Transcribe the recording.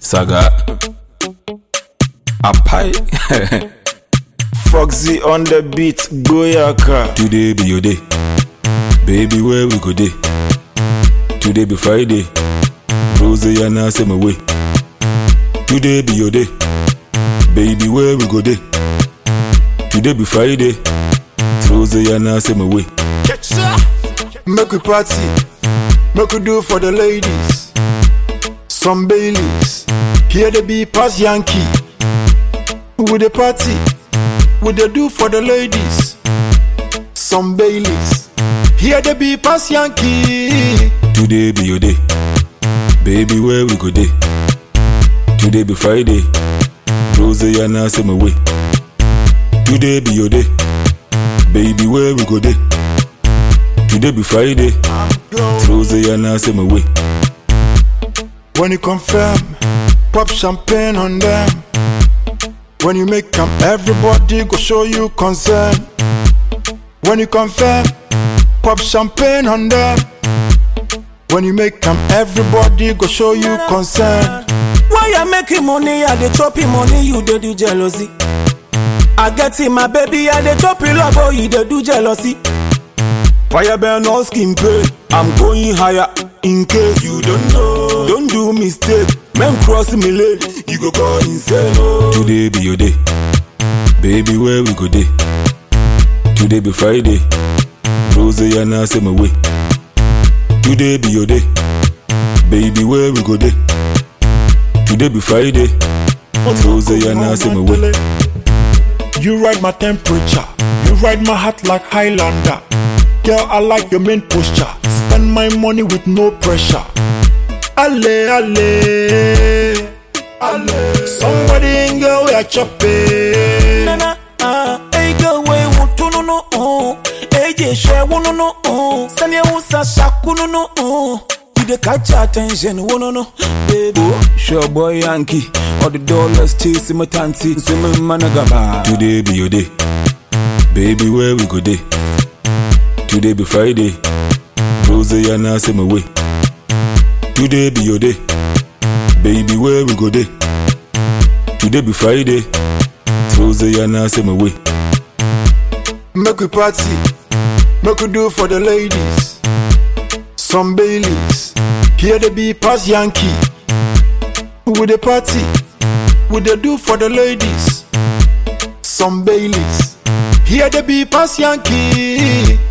Saga. Apai. Foxy on the beat, Goyaka. Today be your day. Baby, where we go day? Today be Friday. Rose and I say my way. Today be your day. Baby, where we go day? Today be Friday. Rose and I say my way. Make we party, make we do for the ladies. Some Baileys, here they be pass Yankee. With the party, with the do for the ladies. Some Baileys, here they be pass Yankee. Today be your day. Baby, where we go day? Today be Friday. Rose and I say my way. Today be your day. Baby, where we go day? Today be Friday. Rose and I say my way. When you confirm, pop champagne on them. When you make them, everybody go show you concern. When you confirm, pop champagne on them. When you make them, everybody go show you concern. Why you making money? I dey chop him money, you dey do jealousy. I get it, my baby, I dey chop it love, oh, you dey do jealousy. Fire burn no skin pain. I'm going higher in case you don't know. Don't do mistake. Men cross me lane, you go go insane. Oh. Today be your day. Baby, where we go day? Today be Friday. Rose and I say my way. Today be your day. Baby, where we go day? Today be Friday. Rose and I say my way. You ride my temperature, you ride my heart like Highlander. Girl, I like your main posture. Spend my money with no pressure. Ale, ale, ale. Somebody in girl, we are chopping. Nana, ah, hey girl, we want to no no oh. Hey, yeah, share one no no oh. Send you a shaku no no oh. You the catch attention, one no no, baby. Sure boy Yankee, all the dollars chasing my tanty, see me managaba. Today be your day. Baby, where we go day? Today be Friday. Rose and I say my way. Today be your day. Baby, where we go day? Today be Friday. Rose and I say my way. Make we party, make we do for the ladies. Some Baileys, here they be pass Yankee. With the party, with the do for the ladies. Some Baileys, here they be pass Yankee.